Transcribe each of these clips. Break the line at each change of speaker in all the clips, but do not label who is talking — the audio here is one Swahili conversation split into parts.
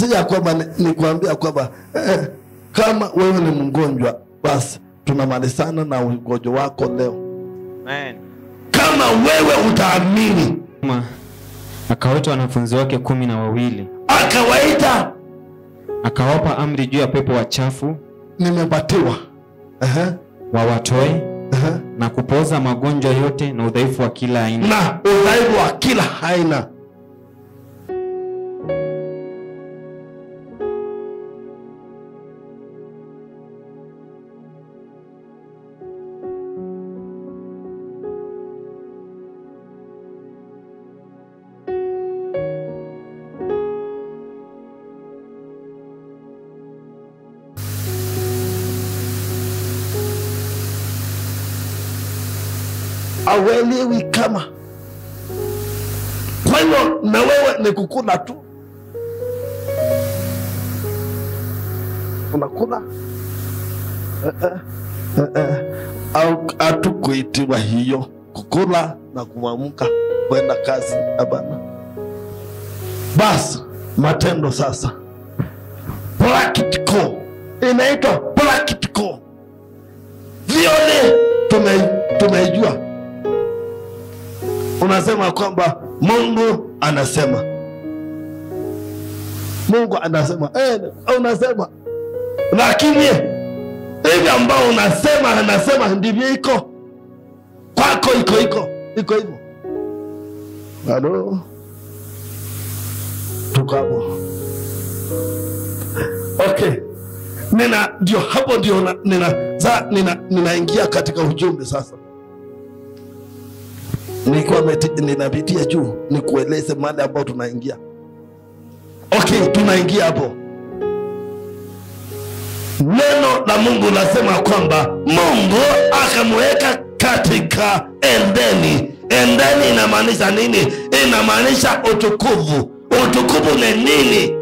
si ya kwamba ni, ni kuambia kwamba eh, kama wewe ni mgonjwa basi tunamalizana na ugonjwa wako leo
Amen.
kama wewe utaamini
Ma, akawaita wanafunzi wake kumi na wawili
akawaita
akawapa amri juu ya pepo wachafu
nimepatiwa Ehe,
wawatoe
ehe.
na kupoza magonjwa yote na udhaifu wa kila aina
na udhaifu wa kila aina awelewi kama kwa hivyo na wewe ni kukula tu unakula Eh, eh, eh, eh. au hatukuitiwa hiyo kukula na kuamka kwenda kazi hapana basi matendo sasa practical inaitwa practical vyote tume, tumeijua unasema kwamba mungu anasema mungu anasema eh, unasema lakini hivi ambao unasema anasema ndivyo iko kwako iko iko iko hivyo halo tuko hapo okay nina ndio hapo ndio na- nina za nina ninaingia katika ujumbe sasa nilikuwa meti- ninapitia juu nikueleze mahali ambao tunaingia okay tunaingia hapo neno la mungu lasema kwamba mungu akamweka katika endeni endeni inamaanisha nini inamaanisha utukufu utukufu ni nini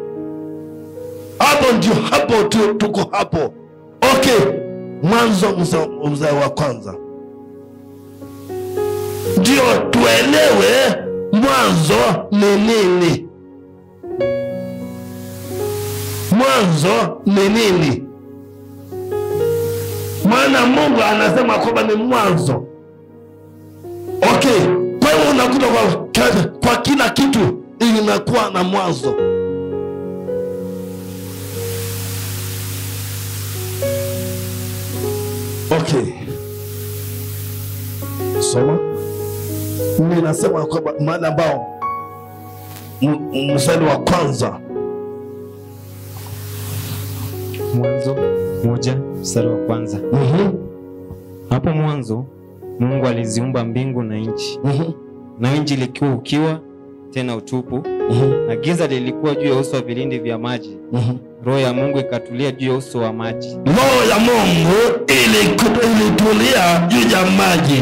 hapo ndio hapo tu, tuko hapo okay mwanzo mzee mzee wa kwanza ndio tuelewe mwanzo ni nini mwanzo ni nini maana mungu anasema kwamba ni mwanzo okay kwa hiyo unakuta kwa, kwa kila kitu inakuwa na mwanzo okay soma ninasema kwamba mahali ambao m- m- mstari wa kwanza
mwanzo moja mstari wa kwanza
Mhm,
hapo mwanzo mungu aliziumba mbingu na nchi
mhm,
na nchi likiwa ukiwa tena utupu
mhm,
na giza lilikuwa juu ya uso wa vilindi vya maji
mhm.
roho ya mungu ikatulia juu ya uso wa maji
roho ya mungu iliku- ilitulia juu ya maji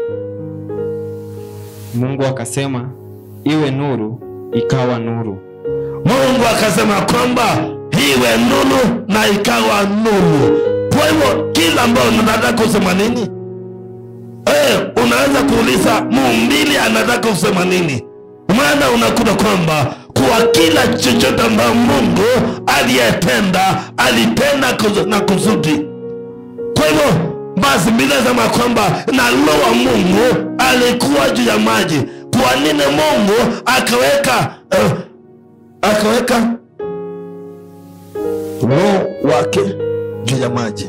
mungu akasema iwe nuru ikawa nuru
mungu akasema kwamba iwe nuru na ikawa nuru kwa hivyo kila ambayo unataka kusema nini eh, unaweza kuuliza muumbili anataka kusema nini maana unakuta kwamba kwa kila chochote ambayo mungu aliyetenda alitenda kus- na kusudi kwa hivyo basi bila sema kwamba na roho wa mungu alikuwa juu ya maji kwa nini mungu akaweka uh, akaweka roho wake juu ya maji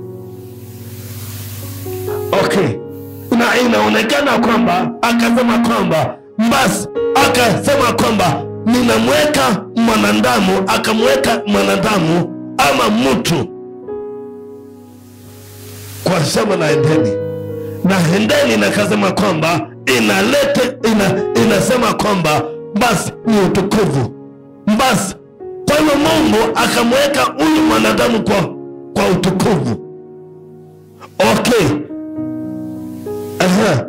okay na inaonekana kwamba akasema kwamba basi akasema kwamba ninamweka mwanadamu akamweka mwanadamu ama mtu kwa shamba la Edeni na Edeni nakasema kwamba inalete ina, inasema kwamba basi ni utukufu basi kwa hivyo Mungu akamweka huyu mwanadamu kwa, kwa utukufu okay Aha.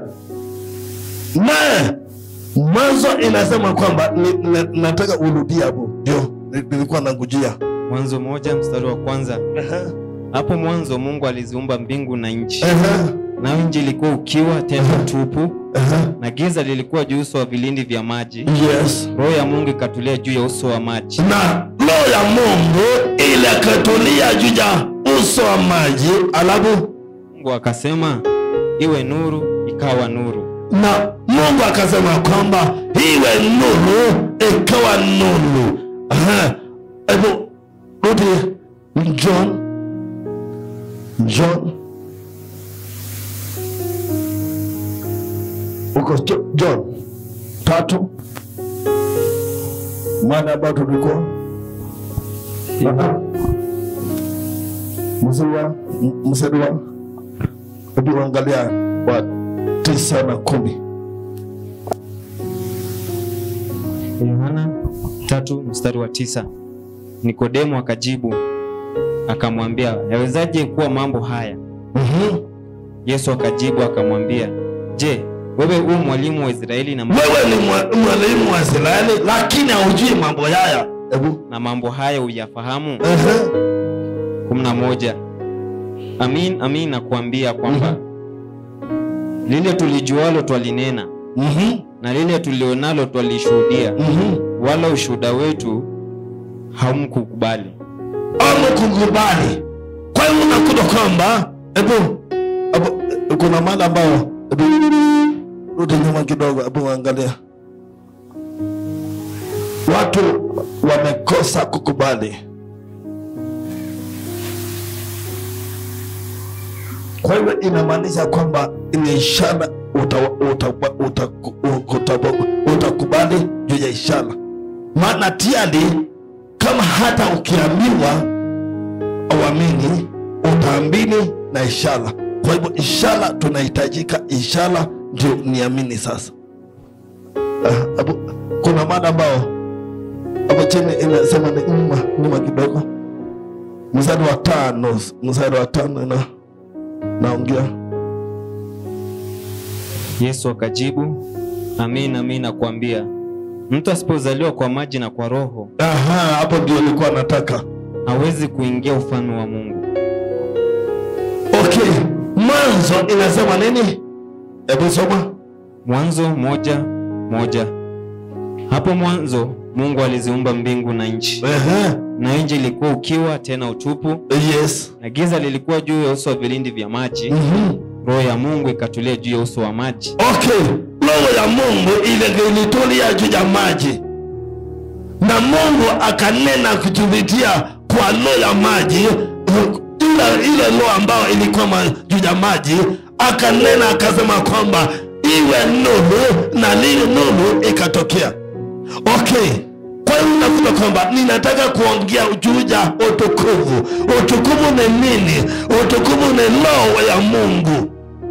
na mwanzo inasema kwamba ni, ni, nataka urudie hapo ndio ni- nilikuwa nangujia
mwanzo moja mstari wa kwanza
Aha.
hapo mwanzo mungu aliziumba mbingu na nchi
Aha.
nayo nchi ilikuwa ukiwa tena tupu,
Aha.
na giza lilikuwa juu uso wa vilindi vya maji.
Yes.
Roho ya Mungu ikatulia juu ya uso wa maji.
na roho ya Mungu ile akatulia juu ya uso wa maji, alafu
Mungu akasema, iwe nuru, ikawa nuru.
na Mungu akasema kwamba iwe nuru, ikawa nuru. Aha. Hebu rudi John, John uko Jo- John tatu mada ambayo tulikuwa mstari wa mstari wa hebu angalia wa tisa na kumi
Yohana tatu mstari wa tisa. Nikodemo akajibu akamwambia, yawezaje kuwa mambo haya?
Mhm.
Yesu akajibu akamwambia, je, wewe u mwalimu wa Israeli na,
wewe ni mwa- mwalimu wa Israeli lakini haujui mambo haya. Hebu
na mambo haya uyafahamu?
Ehe.
kumi na moja. Amin, amin nakuambia kwamba lile tulijualo twalinena
Mhm.
na lile tulionalo twalishuhudia,
Mhm.
wala ushuhuda wetu hamkukubali.
Ama kukubali. Kwa hiyo unakuta kwamba hebu hebu kuna mada ambayo hebu rudi nyuma kidogo, hebu angalia watu wamekosa kukubali. Kwa hivyo inamaanisha kwamba ni ishara uta- uta- uta- uta- utakubali juu ya ishara, maana tiari kama hata ukiambiwa auamini, utaamini na ishara. Kwa hivyo ishara, tunahitajika ishara ndio niamini sasa. Ah, hapo kuna mada ambao hapo chini inasema ni nyuma nyuma kidogo, mstari wa tano, mstari wa tano na naongea
Yesu akajibu, amin, amin nakuambia, mtu asipozaliwa kwa maji na kwa Roho
Aha, hapo ndio nilikuwa nataka.
hawezi kuingia ufalme wa Mungu.
Okay, mwanzo inasema nini? Hebu soma.
Mwanzo moja moja. Hapo mwanzo Mungu aliziumba mbingu na nchi,
Ehe,
na nchi ilikuwa ukiwa tena utupu,
yes.
na giza lilikuwa juu ya uso wa vilindi vya maji.
Mhm.
Roho ya Mungu ikatulia juu ya uso wa maji.
Okay, roho ya Mungu ile ilitulia juu ya maji, na Mungu akanena kutupitia kwa roho ya maji, ile ile roho ambayo ilikuwa ma- juu ya maji, akanena akasema kwamba iwe nuru, na lile nuru ikatokea. Okay, kwa hiyo unakuta kwamba ninataka kuongea juu ya utukufu. Utukufu ni nini? Utukufu ni roho ya Mungu.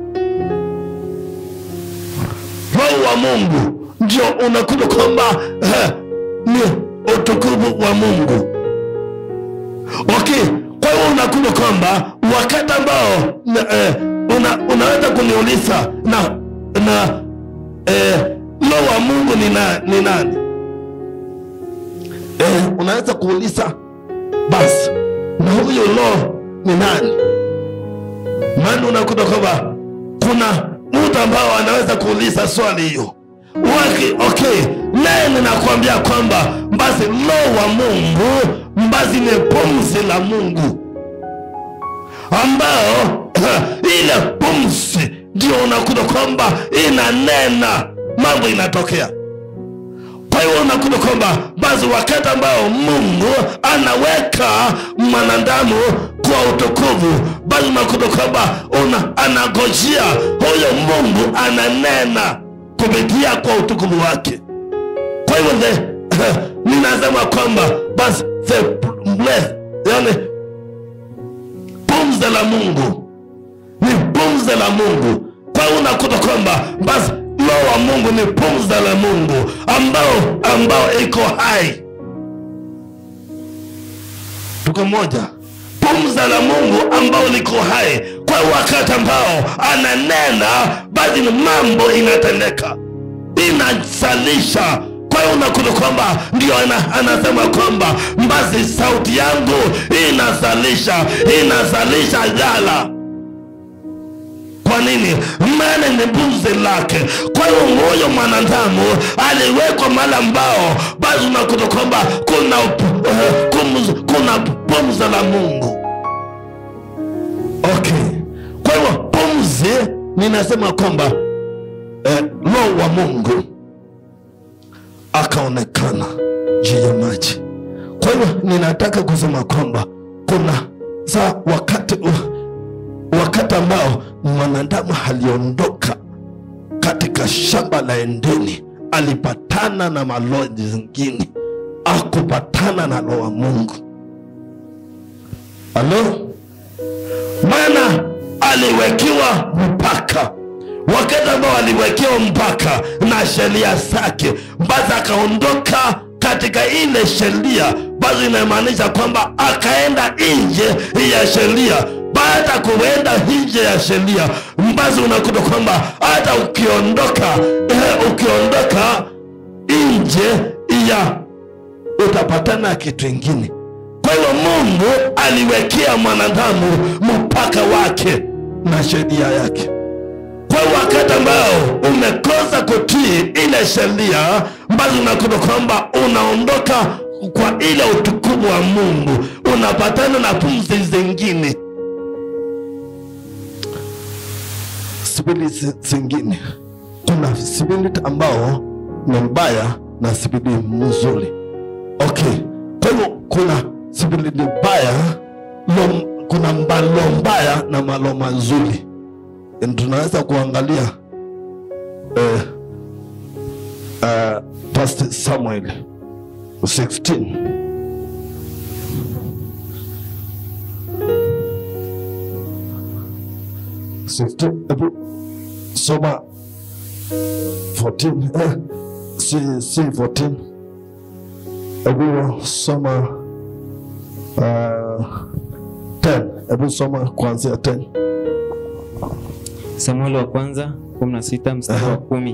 roho wa Mungu ndio unakuta kwamba eh, ni utukufu wa Mungu. Okay, kwa hiyo unakuta kwamba wakati ambao na, eh, una, unaweza kuniuliza na na eh, roho wa Mungu ni, na, ni nani? Eh, unaweza kuuliza basi, na huyo roho ni nani? maana unakuta kwamba kuna mtu ambao anaweza kuuliza swali hiyo Waki, okay naye ninakuambia kwamba basi roho wa mungu basi ni pumzi la mungu ambao ile pumzi ndio unakuta kwamba inanena mambo inatokea kwa hiyo unakuta kwamba basi wakati ambao mungu anaweka mwanadamu kwa utukufu basi unakuta kwamba una anagojea huyo mungu ananena kupitia kwa utukufu wake kwa hivyo the, ninasema kwamba basi the breath, yani pumzi la mungu ni pumzi la mungu kwa hiyo unakuta kwamba basi roho wa mungu ni pumzi la mungu ambao ambao iko hai tuko moja pumzi la mungu ambao liko hai kwa wakati ambao ananena basi ni mambo inatendeka inazalisha kwa hiyo unakuta kwamba ndio ana, anasema kwamba basi sauti yangu inazalisha inazalisha jala kwa kwa nini maana ni mbuzi lake kwa hiyo huyo mwanadamu aliwekwa mahali ambao basi unakuta kwamba kuna up- eh, kumz- kuna pumzi la mungu okay kwa hivyo pumzi ninasema kwamba eh, roho wa mungu akaonekana juu ya maji kwa hivyo ninataka kusema kwamba kuna saa wakati wakati ambao mwanadamu aliondoka katika shamba la endeni alipatana na maloa zingine akupatana na roho wa mungu halo maana aliwekewa mpaka wakati ambao aliwekewa mpaka na sheria zake basi akaondoka katika ile sheria basi inamaanisha kwamba akaenda nje ya sheria baada ya kuenda nje ya sheria basi unakuta kwamba hata ukiondoka eh, ukiondoka nje ya utapatana na kitu ingine kwa hiyo mungu aliwekea mwanadamu mpaka wake na sheria yake kwa hiyo wakati ambao umekosa kutii ile sheria basi unakuta kwamba unaondoka kwa ile utukufu wa mungu unapatana na pumzi zingine spiriti zingine kuna spirit ambao ni mbaya na spirit mzuri okay kwa hivyo kuna spirit mbaya lo, kuna malo mbaya na malo mazuri tunaweza kuangalia eh, uh, past samuel 16 16 hebu soma 14 eh, si, si 14 hebu soma uh, 10 hebu soma kuanzia 10
samueli wa kwanza 16 mstari wa
Aha.
kumi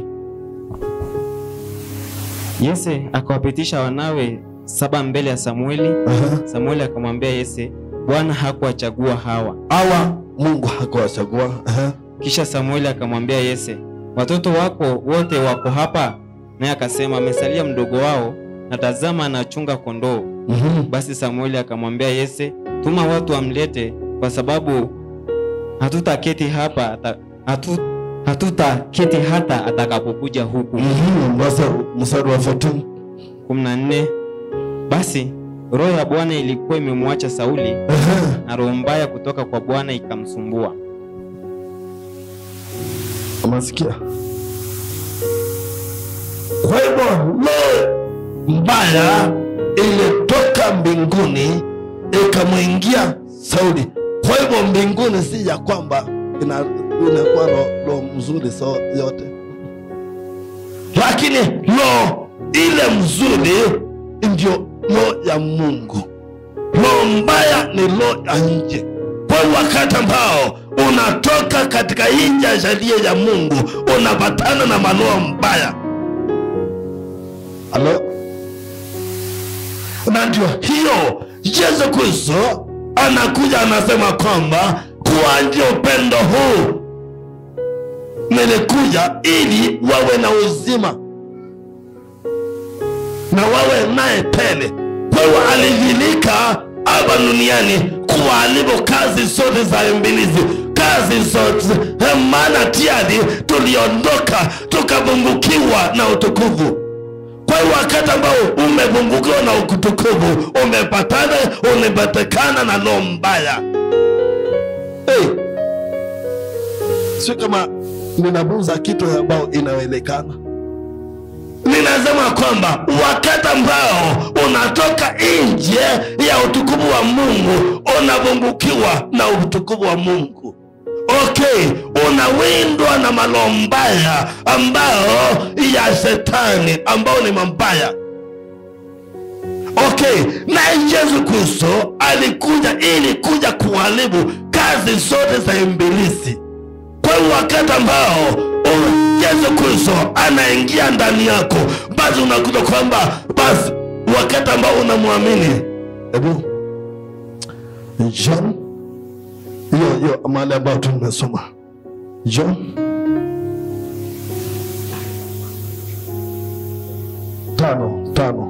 yese akawapitisha wanawe saba mbele ya samueli
Aha.
samueli akamwambia yese bwana hakuwachagua hawa
hawa mungu hakuwachagua Aha.
kisha samueli akamwambia yese watoto wako wote wako hapa naye akasema amesalia mdogo wao na tazama anachunga kondoo
Mhm.
basi samueli akamwambia yese tuma watu wamlete kwa sababu hatutaketi hapa ata, hatu, hatutaketi hata atakapokuja huku
Mhm. Basi mstari wa 14
14 basi roho ya bwana ilikuwa imemwacha sauli
Aha.
na roho mbaya kutoka kwa bwana ikamsumbua
umesikia kwa hivyo roho mbaya ilitoka mbinguni ikamwingia sauli kwa hivyo mbinguni si ya kwamba ina- inakuwa roho roho mzuri so yote lakini roho ile mzuri ndio roho ya mungu roho mbaya ni roho ya nje kwa hiyo wakati ambao unatoka katika nje ya sheria ya mungu unapatana na maroho mbaya halo na ndio hiyo yesu kristo anakuja anasema kwamba kuanje upendo huu nilikuja ili wawe na uzima na wawe naye tele kwa hiyo alidhilika hapa duniani kuharibu kazi zote za ibilisi kazi zote Eh, maana tiadi tuliondoka tukapungukiwa na utukufu kwa hiyo wakati ambao umepungukiwa na utukufu umepatana umepatikana na roho mbaya hey. sio kama ninabuza kitu ambao inaelekana ninasema kwamba wakati ambao unatoka nje ya utukufu wa mungu unapungukiwa na utukufu wa mungu okay unawindwa na malo mbaya ambao ya shetani ambao ni mambaya okay na yesu kristo alikuja ili kuja kuharibu kazi zote za ibilisi kwa hiyo wakati ambao u- yesu kristo anaingia ndani yako basi unakuta kwamba basi wakati ambao unamwamini hebu john hiyo hiyo mahali ambayo tumesoma John tano tano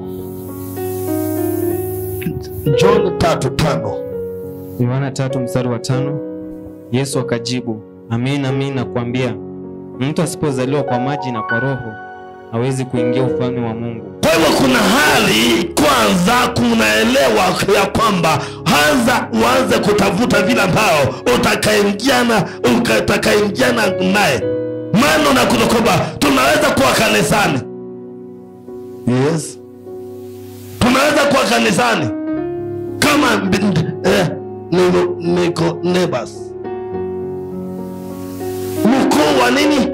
John tatu tano
Yohana tatu mstari wa tano. Yesu akajibu, amin amin nakwambia, mtu asipozaliwa kwa maji na kwa Roho hawezi kuingia ufalme wa Mungu.
Kwa hivyo kuna hali kwanza, kunaelewa ya kwamba anza uanze kutafuta vile ambao utakaingiana utakaingiana naye, maana unakuta kwamba tunaweza kuwa kanisani, yes, tunaweza kuwa kanisani kama mb- eh, niko, niko neighbors mkuu wa nini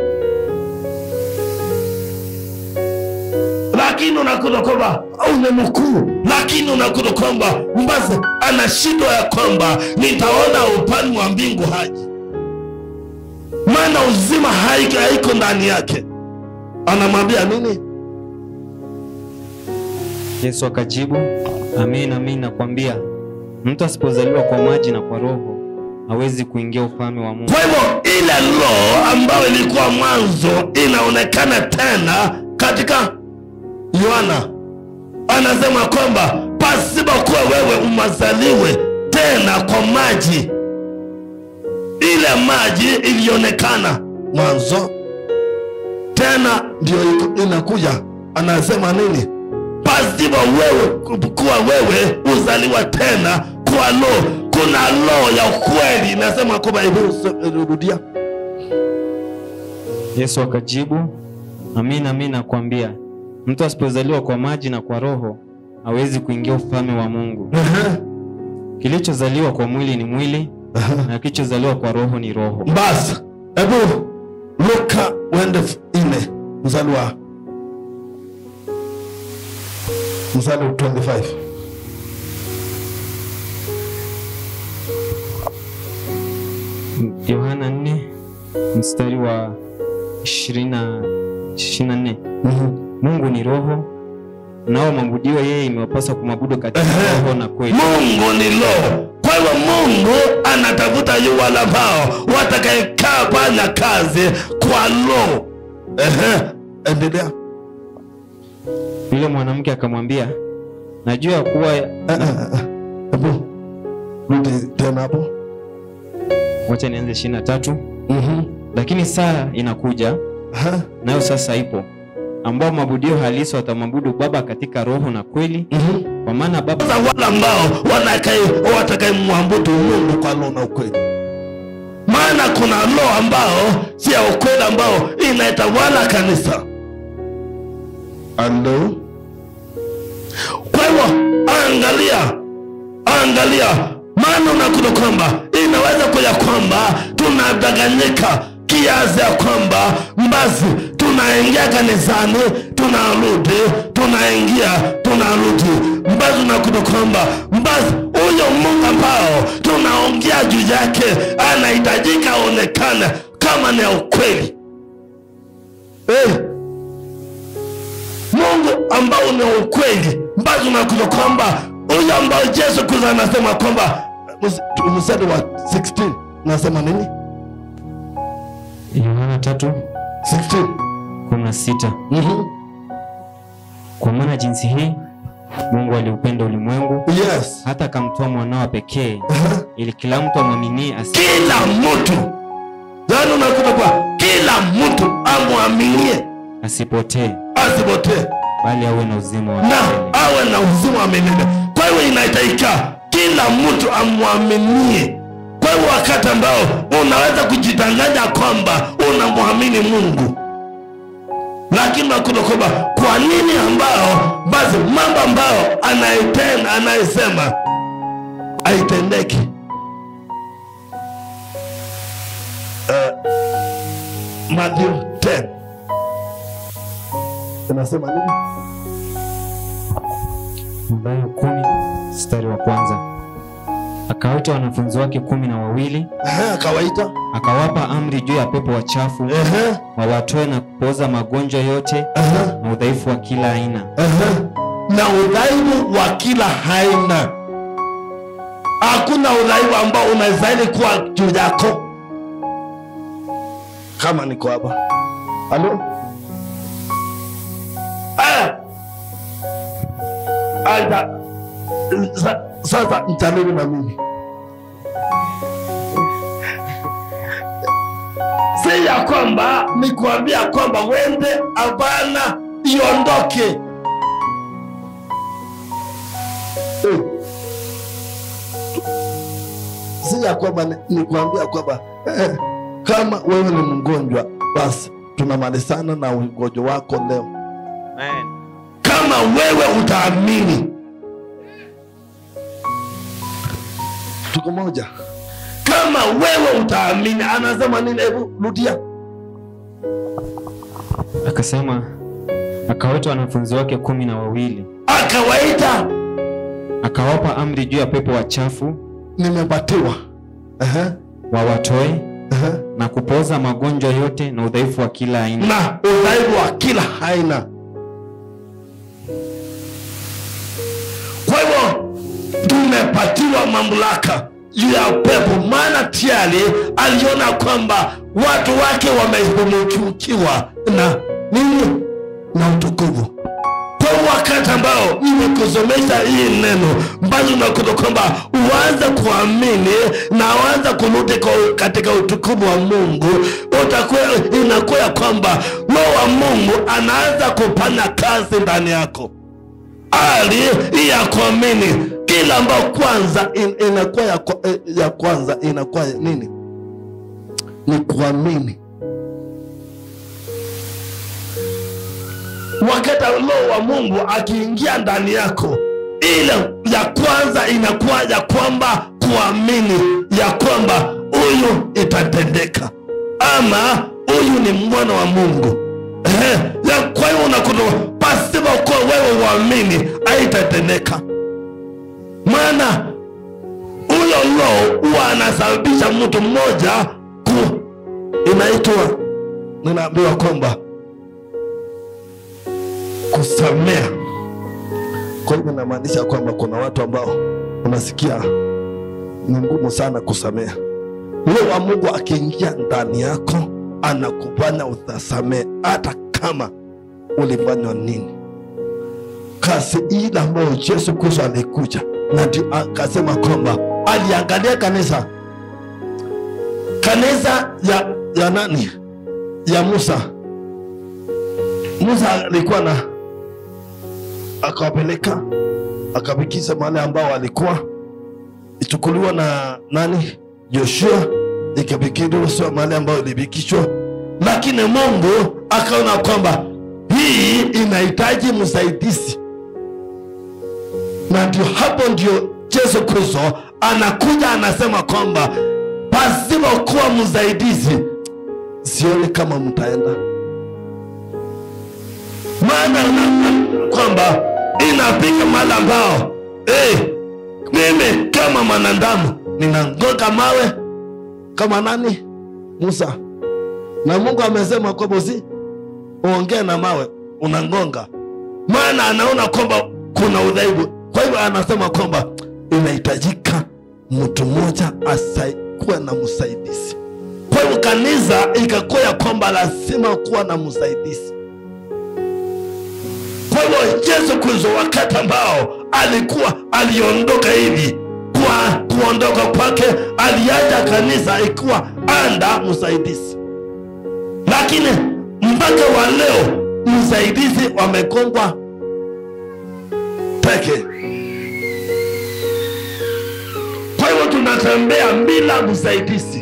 lakini unakuta kwamba au ni mkuu, lakini unakuta kwamba basi ana shida ya kwamba nitaona upande wa mbingu haji, maana uzima haiko, haiko ndani yake. Anamwambia nini?
Yesu akajibu, amin amin nakwambia, mtu asipozaliwa kwa maji na kwa Roho hawezi kuingia ufalme wa Mungu.
Kwa hivyo ile roho ambayo ilikuwa mwanzo inaonekana tena katika Yohana, anasema kwamba pasipokuwa wewe umazaliwe tena kwa maji, ile maji ilionekana mwanzo, tena ndio iko- inakuja. Anasema nini? Pasipo wewe kuwa wewe uzaliwa tena kwa roho, kuna roho ya ukweli. Nasema kwamba, hebu rudia.
Yesu akajibu, amin amin nakwambia, mtu asipozaliwa kwa maji na kwa Roho hawezi kuingia ufalme wa Mungu. Kilichozaliwa kwa mwili ni mwili na kilichozaliwa kwa Roho ni roho.
Basi hebu Luka uende f- nne mstari wa mstari wa 25
Yohana 4 mstari wa 20 24.
Mhm.
Mungu ni roho, nao maabudiwa yeye imewapasa kumwabudu katika
Ehe.
roho na kweli.
Mungu ni roho. Kwa hivyo Mungu anatafuta yu wale ambao watakayekaa fanya kazi kwa roho. Ehe, endelea.
Yule mwanamke akamwambia, najua ya kuwa
Eh, eh, eh. Hebu rudi tena hapo.
wacha nianze 23.
Mhm.
Lakini saa inakuja
Aha.
nayo sasa ipo, ambao maabudio halisi watamwabudu Baba katika roho na kweli,
Mhm.
kwa maana Baba
Sasa wale ambao wanakai- watakayemwabudu Mungu kwa roho na ukweli, maana kuna roho ambao si ya ukweli, ambao inaitawala kanisa. Alo, kwa hivyo angalia, angalia, maana unakuta kwamba inaweza kuja kwamba tunadanganyika kiasi ya kwamba basi tunaingia kanisani tunarudi, tunaingia tunarudi, basi unakuta kwamba basi huyo Mungu ambao tunaongea juu yake anahitajika aonekane kama ni ya ukweli eh. Mungu ambao ni wa ukweli, basi unakuta kwamba huyo ambao Yesu Kristo anasema kwamba mus- mstari wa 16 nasema nini?
Yohana 3
16
16
Mhm.
kwa maana jinsi hii Mungu aliupenda ulimwengu
Yes.
hata akamtoa mwanao pekee,
Aha.
ili kila mtu amwaminie asi
Kila mtu yaani, unakuta kwa kila mtu amwaminie
asipotee,
asipotee
bali awe na uzima wa
na
milele.
awe na uzima wa milele. Kwa hiyo inahitajika kila mtu amwaminie. Kwa hiyo wakati ambao unaweza kujidanganya kwamba unamwamini Mungu, lakini unakuta kwamba kwa nini ambao basi mambo ambayo anayetenda anayesema haitendeki. Uh, Matthew 10 inasema nini?
Mathayo kumi mstari wa kwanza akawaita wanafunzi wake kumi na wawili
Ehe, akawaita
akawapa amri juu ya pepo wachafu
Ehe,
wawatoe na kupoza magonjwa yote
ehe,
na udhaifu wa kila aina.
ehe. na udhaifu wa kila aina. Hakuna udhaifu ambao unastahili kuwa juu yako. kama niko hapa halo aya aida sa- sasa mchaneni na mimi si ya kwamba ni kuambia kwamba wende hapana iondoke Eh. si ya kwamba ni- ni kuambia kwamba eh, kama wewe ni mgonjwa basi tunamalizana na ugonjwa wako leo
Amen.
kama wewe utaamini tuko moja kama wewe utaamini anasema nini hebu rudia
Akasema, akawaita wanafunzi wake kumi na wawili,
akawaita
akawapa amri juu ya pepo wachafu
nimepatiwa Ehe,
wawatoe
ehe.
na kupoza magonjwa yote na udhaifu wa kila aina.
na udhaifu wa kila aina kwa hivyo tumepatiwa mamlaka juu ya pepo maana tayari aliona kwamba watu wake wamefunukiwa na nini na utukufu kwa wakati ambao nimekusomesha hii neno ambazo unakuta kwamba uanze kuamini na uanze kurudi kwa- katika utukufu wa mungu utakuwa inakuwa ya kwamba roho wa mungu anaanza kufanya kazi ndani yako hali hii ya kuamini kila ambao kwanza in, inakuwa ya, kwa- eh, ya kwanza inakuwa nini ni kuamini wakati roho wa mungu akiingia ndani yako ile ya kwanza inakuwa ya kwamba kuamini ya kwamba huyu itatendeka ama huyu ni mwana wa mungu Ehe, ya kwa hiyo unakuta pasipo kuwa wewe uamini haitatendeka maana huyo roho huwa anasababisha mtu mmoja ku inaitwa ninaambiwa kwamba kusamea kwa hivyo inamaanisha kwamba kuna watu ambao unasikia ni ngumu sana kusamea roho wa mungu akiingia ndani yako anakufanya utasamee hata kama ulifanywa nini kazi ile ambayo yesu kristo alikuja na ndio akasema kwamba aliangalia kanisa kanisa ya, ya nani ya musa musa alikuwa na akawapeleka akafikisha mahali ambao walikuwa ichukuliwa na nani joshua ikafikishwa mahali ambayo ilifikishwa lakini mungu akaona kwamba hii inahitaji msaidizi na ndio hapo ndio yesu kristo anakuja anasema kwamba pasipokuwa msaidizi sioni kama mtaenda maana unaona kwamba inafika mahali ambao hey, mimi kama mwanadamu ninangoka mawe kama nani musa na mungu amesema kwamba usi uongee na mawe unangonga maana anaona kwamba kuna udhaifu kwa hivyo anasema kwamba inahitajika mtu mmoja kuwa na msaidizi kwa hivyo kanisa ikakuwa ya kwamba lazima kuwa na msaidizi kwa hivyo yesu kristo wakati ambao alikuwa aliondoka hivi kwa kuondoka kwake aliacha kanisa ikiwa anda msaidizi lakini mpaka wa leo msaidizi wamekongwa peke kwa hivyo tunatembea bila msaidizi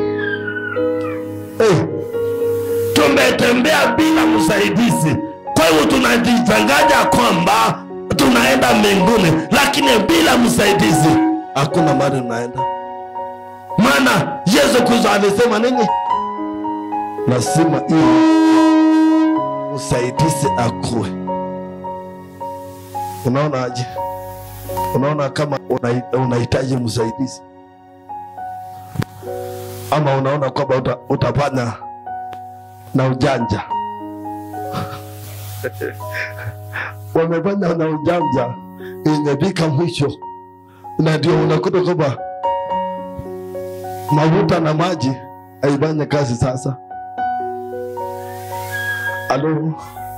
hey. tumetembea bila msaidizi kwa hivyo tunajichanganya kwamba tunaenda mbinguni lakini bila msaidizi hakuna mahali unaenda maana yesu kristo alisema nini lazima ili msaidizi akuwe unaona aje unaona kama una- unahitaji msaidizi ama unaona kwamba uta, utafanya na ujanja wamefanya na ujanja imefika mwisho na ndio unakuta kwamba mafuta na maji haifanye kazi sasa
Alo.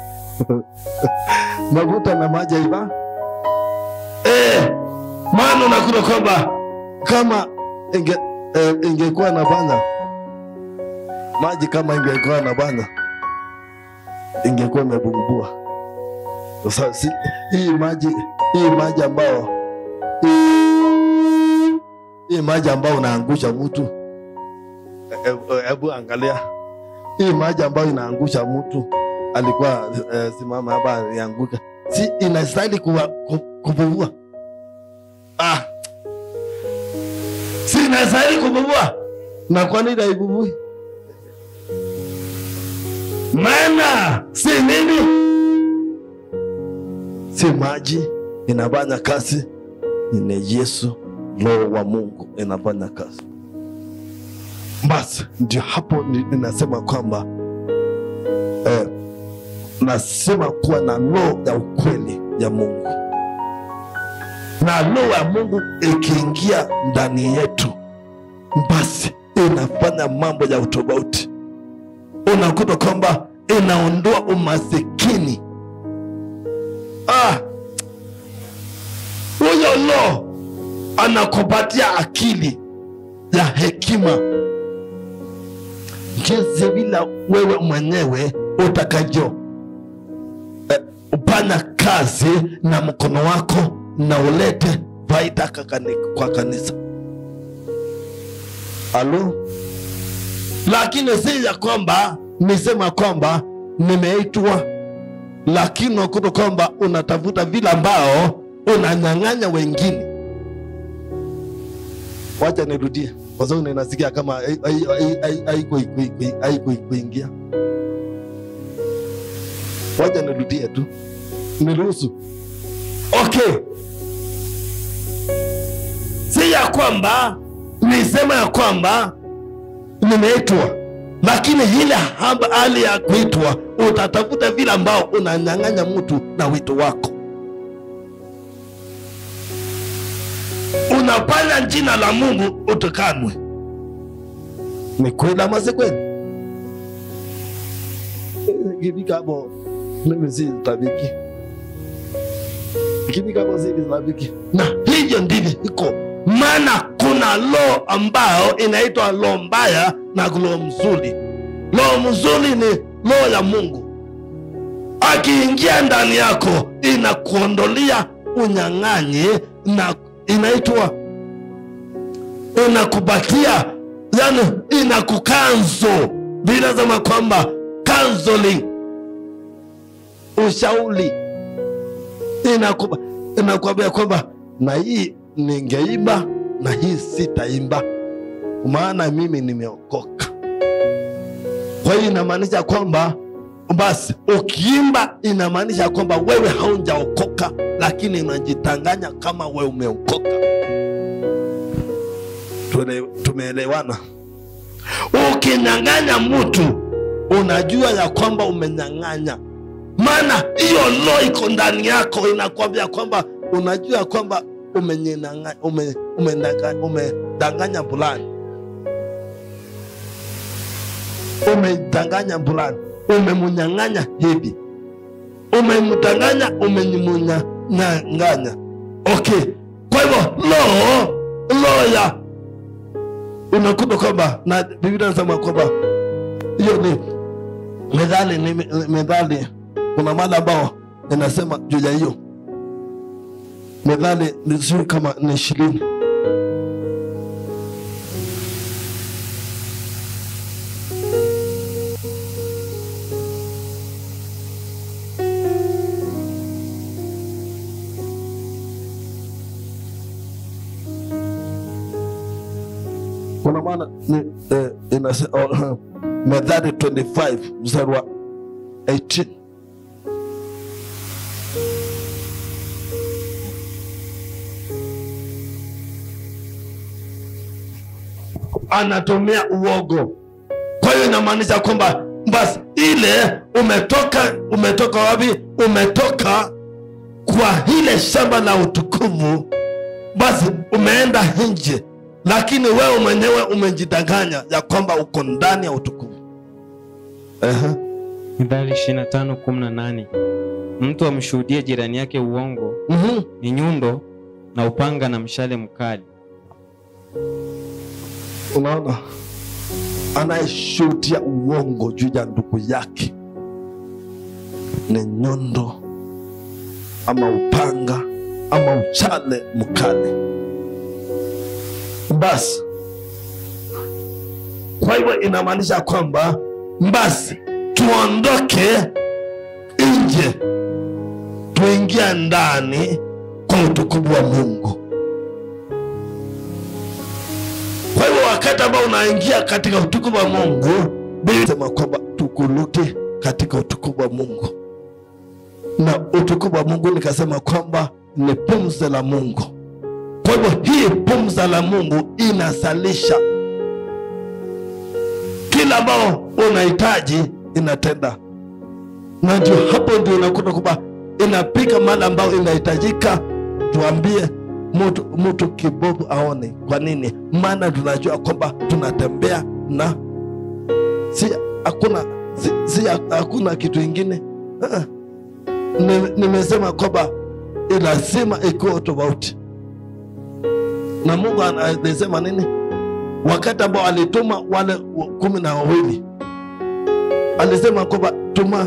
Mafuta na maji haiva
eh, maana unakuta kwamba
kama inge, eh, ingekuwa na bana maji kama ingekuwa na bana ingekuwa imebumbua. Sasa si, hii maji hii maji ambao hii, hii maji ambao unaangusha mtu hebu e, hebu angalia hii maji ambayo inaangusha mtu alikuwa eh, simama hapa alianguka, si inastahili kuwa- ku- kububua
ah, si inastahili kububua,
na kwa nini haibubui?
maana si nini
si maji inafanya kazi, ni Yesu Roho wa Mungu inafanya kazi. Basi ndio hapo ni- ninasema kwamba eh, nasema kuwa na roho ya ukweli ya Mungu, na roho ya Mungu ikiingia ndani yetu, basi inafanya mambo ya utofauti. Unakuta kwamba inaondoa umasikini
ah, huyo lo anakupatia akili
ya hekima jinsi vile wewe mwenyewe utakajo eh, upanya kazi na mkono wako na ulete faida kakani- kwa kanisa. Alo, lakini si ya kwamba nisema kwamba nimeitwa, lakini unakuta kwamba unatafuta vile ambao unanyang'anya wengine wacha nirudie kwa sababu ninasikia kama hai- hai- hai- hai- haiko ikui- ikui- haiko kuingia. Wacha nirudie tu, niruhusu.
okay si ya kwamba nisema ya kwamba
Nimeitwa, lakini ile haba- hali ya kuitwa utatafuta vile ambao unanyang'anya mtu na wito wako.
unafanya jina la mungu utukanwe
Ni kweli ama si kweli? Ikifika hapo mimi si tabiki, ikifika hapo si tabiki.
na hivyo ndivyo iko maana kuna roho ambayo inaitwa roho mbaya na roho mzuri roho mzuri ni roho ya mungu akiingia ndani yako inakuondolea unyang'anyi na inaitwa inakupatia yani inakukanzo vinasema kwamba counseling
ushauri inakuba inakwambia kwamba na hii ningeimba na hii sitaimba, maana mimi nimeokoka. Kwa hiyo inamaanisha kwamba basi ukiimba inamaanisha kwamba wewe haujaokoka, lakini unajitanganya kama wewe umeokoka. Tuele- Tumeelewana?
ukinyang'anya mtu
Unajua ya kwamba umenyang'anya
maana hiyo roho iko ndani yako
inakwambia kwamba unajua kwamba umenyinanga- ume- umendanga- umedanganya fulani, umedanganya fulani, umemunyang'anya hivi, umemdanganya, umemunyang'anya.
okay kwa hivyo roho roho ya
Unakuta kwamba na Biblia inasema kwamba hiyo ni methali, ni me- methali. Kuna mada ambao inasema juu ya hiyo methali, ni sijui kama ni ishirini kuna maana ni eh, inase, oh, Methali 25 mstari wa 18
anatumia uogo kwa hiyo inamaanisha kwamba basi ile umetoka umetoka wapi umetoka kwa ile shamba la utukufu basi umeenda nje lakini wewe mwenyewe umejidanganya ya kwamba uko ndani ya utukufu
Ehe.
Mithali 25:18 mtu amshuhudie jirani yake uongo
Mhm.
ni nyundo na upanga na mshale mkali.
Unaona, anayeshuhudia uongo juu ya ndugu yake ni nyundo ama upanga ama uchale mkali. Basi kwa hivyo inamaanisha kwamba basi tuondoke nje, tuingia ndani kwa utukufu wa Mungu. Kwa hivyo wakati ambao unaingia katika utukufu wa Mungu, Biblia inasema kwamba tukurudi katika utukufu wa Mungu, na utukufu wa Mungu nikasema kwamba ni pumzi la Mungu. Kwa hivyo hii pumzi la Mungu inasalisha kila ambao unahitaji, inatenda, na ndio hapo ndio unakuta kwamba inapika mahali ambao inahitajika. Tuambie mtu mtu kibovu aone. Kwa nini? Maana tunajua kwamba tunatembea na si hakuna si, si hakuna kitu ingine. Ah, ah. Ni- Nimesema kwamba ni lazima ikuwe tofauti, na Mungu ana- alisema nini wakati ambao alituma wale wa- kumi na wawili alisema kwamba tuma,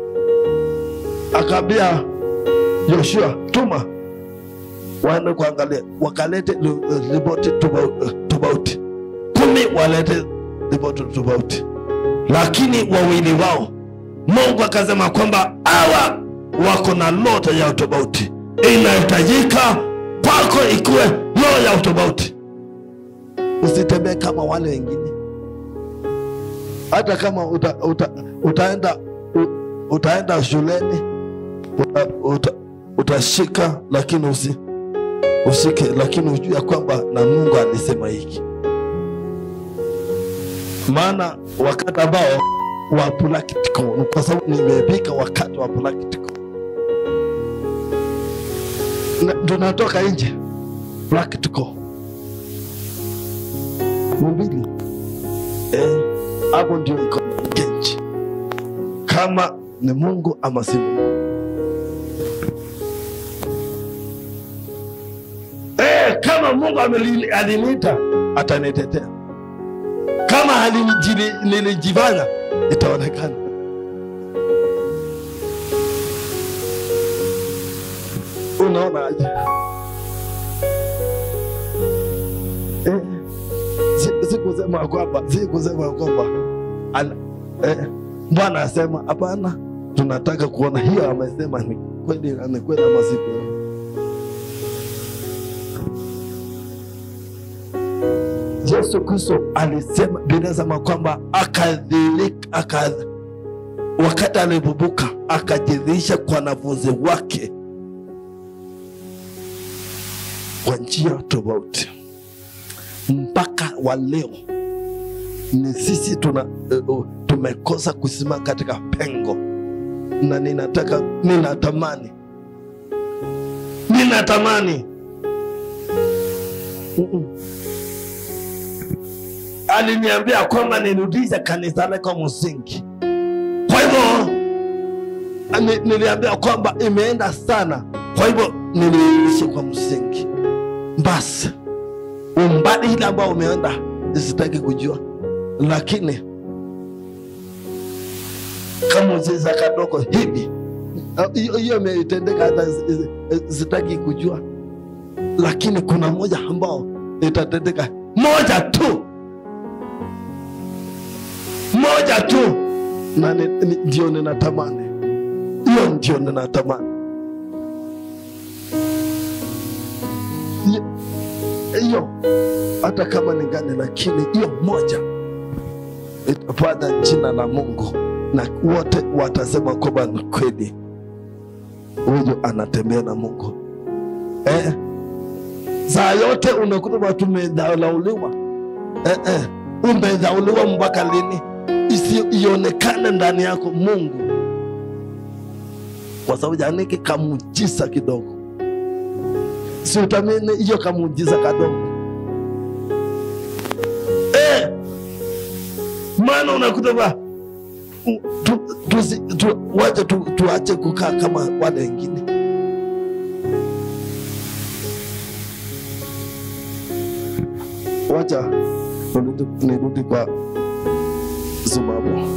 akaambia Yoshua tuma waende kuangalia, wakalete li- ripoti tofau- tofauti. Kumi walete ripoti tofauti, lakini wawili wao Mungu akasema kwamba hawa wako na lota ya utofauti, inahitajika kwako ikuwe roho ya utofauti. Usitembee kama wale wengine, hata kama uta, uta, utaenda u, utaenda shuleni uta, uta, utashika lakini usi ushike, lakini ujue ya kwamba na Mungu alisema hiki. Maana wakati ambao wa practical, ni kwa sababu nimepika wakati wa practical, Na- tunatoka nje practical mbili eh, hapo ndio iko genji kama ni Mungu ama si Mungu. Eh, kama Mungu ameli- aliniita atanitetea, kama alinijili- nilijifanya itaonekana. Unaona aje? Eh, si- sikusema kwamba sikusema kwamba ana- eh, Bwana asema hapana, tunataka kuona hiyo amesema ni kweli, ni kweli ama si kweli. Yesu Kristo alisema, Biblia inasema kwamba akadhilika aka, wakati alipovuka akajidhihirisha kwa wanafunzi wake kwa njia tofauti. Mpaka wa leo ni sisi tuna uh, tumekosa kusimama katika pengo, na ninataka ninatamani ninatamani Mm-mm aliniambia kwamba nirudishe kanisa lako msingi. Kwa hivyo ni- niliambia kwamba imeenda sana, kwa hivyo nirudishe kwa msingi. Basi umbali ile ambao umeenda sitaki kujua, lakini kamuziza kadogo hivi ah, hiyo hiyo imetendeka, hata si- si- sitaki kujua, lakini kuna moja ambao itatendeka, moja tu moja tu na ni- ni- ndio ninatamani hiyo ndio ninatamani Hiyo- hiyo hata kama ni gani lakini hiyo moja itapata jina la mungu na wote watasema kwamba ni kweli huyu anatembea na mungu eh? saa yote unakuta watu umedharauliwa eh, eh. umedharauliwa mpaka lini isi ionekane ndani yako Mungu, kwa sababu janiki kamujiza kidogo, si utamini hiyo kamujiza kadogo eh, maana unakuta ba tu, tusi- tu, wacha tu, tuache kukaa kama wale wengine. Wacha nirudi nirudi kwa Zumamu.